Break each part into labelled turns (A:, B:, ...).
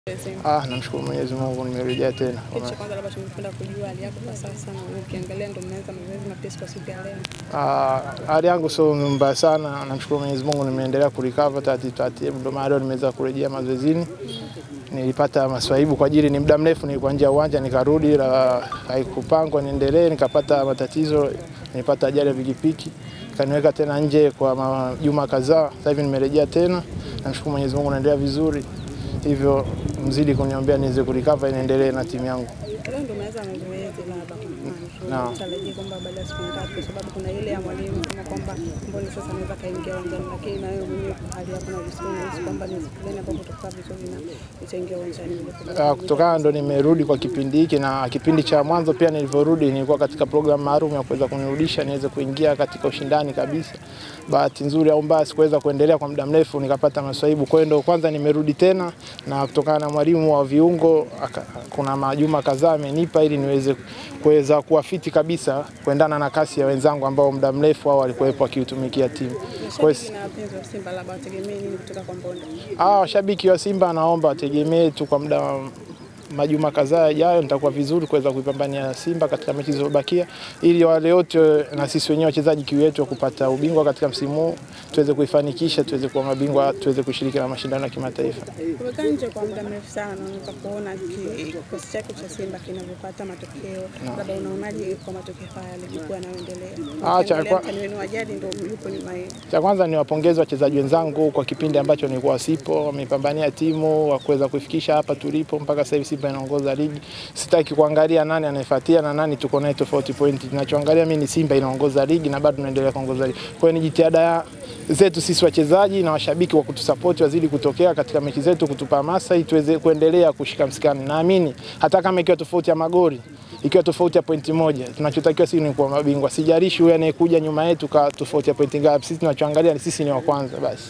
A: Ah, namshukuru Mwenyezi Mungu nimerejea tena.
B: Kitu cha kwanza labda tungependa kujua hali yako kwa sasa, na ukiangalia ndo mmeanza mazoezi mapesi kwa siku ya leo.
A: Ah, hali yangu sio mbaya sana, namshukuru Mwenyezi Mungu nimeendelea kurecover taratibu taratibu, ndio maana leo nimeweza kurejea mazoezini. Nilipata maswaibu kwa ajili ni muda mrefu nilikuwa nje ya uwanja nikarudi, la haikupangwa niendelee, nikapata matatizo, nilipata ajali ya pikipiki kaniweka tena nje kwa majuma kadhaa. Sasa hivi nimerejea tena, namshukuru Mwenyezi Mungu naendelea vizuri, hivyo mzidi kuniombea niweze kurecover, niendelee na timu yangu.
B: Leo ndo umeanza mazoezi labda
A: Naam.
B: kwa tarajia kwamba baada ya siku tatu, kwa sababu kuna ile ya mwalimu kama kwamba mboni sasa anaweza kaingia uwanjani, lakini na wewe mwenyewe kwa hali yako na ujisikia unahisi kwamba ni siku gani ambapo utakuwa vizuri na utaingia uwanjani.
A: Ah, kutokana ndo nimerudi kwa kipindi hiki na kipindi cha mwanzo pia nilivyorudi nilikuwa katika programu maalum ya kuweza kunirudisha niweze kuingia katika ushindani kabisa. Bahati nzuri au mbaya sikuweza kuendelea kwa muda mrefu nikapata maswaibu. Kwa hiyo ndo kwanza nimerudi tena na kutokana na mwalimu wa viungo aka, kuna majuma kadhaa amenipa ili niweze kuweza kuwa fiti kabisa kuendana na kasi ya wenzangu ambao muda mrefu hao walikuwepo wakiutumikia timu. Kwa hiyo
B: Mashabiki na wapenzi wa Simba labda wategemee nini kutoka kwa Mbonde?
A: Ah, washabiki wa Simba naomba wategemee tu kwa muda wa majuma kadhaa yajayo nitakuwa vizuri kuweza kuipambania Simba katika mechi zilizobakia, ili wale wote na sisi wenyewe wachezaji kiu yetu wa kupata ubingwa katika msimu huu tuweze kuifanikisha, tuweze kuwa mabingwa, tuweze kushiriki na mashindano ya kimataifa.
B: Umekaa nje kwa muda mrefu sana, unaweza kuona ki- kikosi chako cha Simba kinavyopata matokeo, labda unaonaje kwa matokeo haya yalivyokuwa yanayoendelea?
A: Ah, cha
B: Ukiangalia
A: kwa-
B: mtani wenu wa jadi ndio yupo nyuma yenu.
A: Cha kwanza ni wapongeze wachezaji wenzangu kwa kipindi ambacho nilikuwa sipo, wamepambania timu wa kuweza kuifikisha hapa tulipo mpaka sasa hivi Simba inaongoza ligi. Sitaki kuangalia nani anayefuatia na nani tuko naye tofauti pointi. Ninachoangalia mimi ni Simba inaongoza ligi na bado tunaendelea kuongoza ligi. Kwa hiyo ni jitihada ya- zetu sisi wachezaji na washabiki wa kutusapoti wazidi kutokea katika mechi zetu, kutupa hamasa ili tuweze kuendelea kushika msikani. Naamini hata kama ikiwa tofauti ya magoli ikiwa tofauti ya pointi moja, tunachotakiwa sisi ni kuwa mabingwa. Sijalishi huyu anayekuja nyuma yetu ka tofauti ya pointi ngapi, sisi tunachoangalia ni sisi ni wa kwanza basi.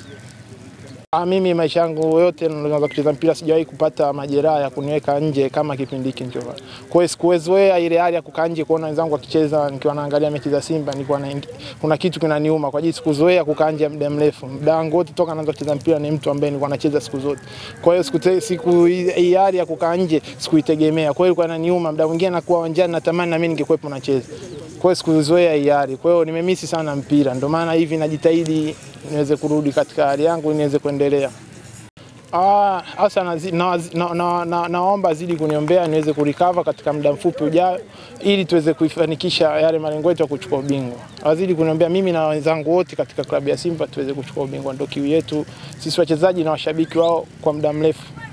A: Ah, mimi maisha yangu yote nilianza kucheza mpira sijawahi kupata majeraha ya kuniweka nje kama kipindi hiki nilichofanya. Kwa hiyo sikuwezoea ile hali ya kukaa nje kuona wenzangu wakicheza nikiwa naangalia mechi za Simba nilikuwa na kuna kitu kinaniuma kwa ajili sikuzoea kukaa nje muda mrefu. Muda wangu wote toka naanza kucheza mpira ni mtu ambaye nilikuwa nacheza siku zote. Kwa hiyo siku siku hii hali ya kukaa nje sikuitegemea. Kwa hiyo ilikuwa inaniuma muda mwingine nakuwa uwanjani natamani na mimi ningekuwepo nacheza. Kwa hiyo sikuzoea hii hali. Kwa hiyo nimemisi sana mpira. Ndio maana hivi najitahidi niweze kurudi katika hali yangu niweze kuendelea. Ah, hasa nazi- nawazi- na- na- na- naomba zidi kuniombea niweze kurecover katika muda mfupi ujao ili tuweze kuifanikisha yale malengo yetu ya kuchukua ubingwa. Wazidi kuniombea mimi na wenzangu wote katika klabu ya Simba tuweze kuchukua ubingwa, ndio kiu yetu sisi wachezaji na washabiki wao kwa muda mrefu.